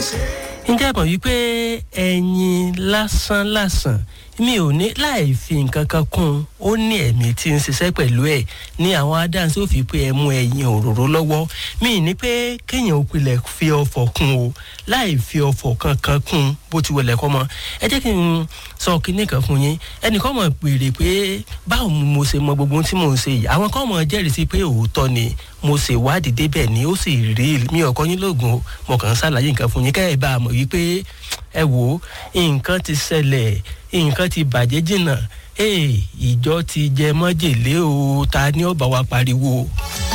ǹjẹ́ mọ̀ wípé ẹyin lásán lásán mi ò ní láì fi nǹkan kan kún ó ní ẹ̀mí tí ń ṣiṣẹ́ pẹ̀lú ẹ̀ ní àwọn adáǹsí ò fi pé ẹ mú ẹyin òróró lọ́wọ́ mi ní pé kéèyàn ò pilẹ̀ fi ọ̀fọ̀ kún o láì fi ọ̀fọ̀ kankan kún bó ti wọlé kọ́ mọ́ ẹ jẹ́ kí n sọ kinní kan fún yín ẹnìkan mọ̀ pèrè pé báwo ni mo ṣe mọ gbogbo ohun tí mò ń ṣe yìí àwọn kan mọ̀ jẹ́rìí sí pé òótọ́ ni mo ṣe wádìí débẹ̀ ni ó sì rí mi ọkọ yín lóògùn mo kàn ń ṣàlàyé nǹkan fún yín kẹ́ ẹ bá a mọ̀ wípé ẹ wò ó nǹkan ti ṣẹlẹ̀ nǹkan ti bàjẹ́ jìnnà ìjọ ti jẹ mọ́jèlé o ta ni ó bá wa pariwo.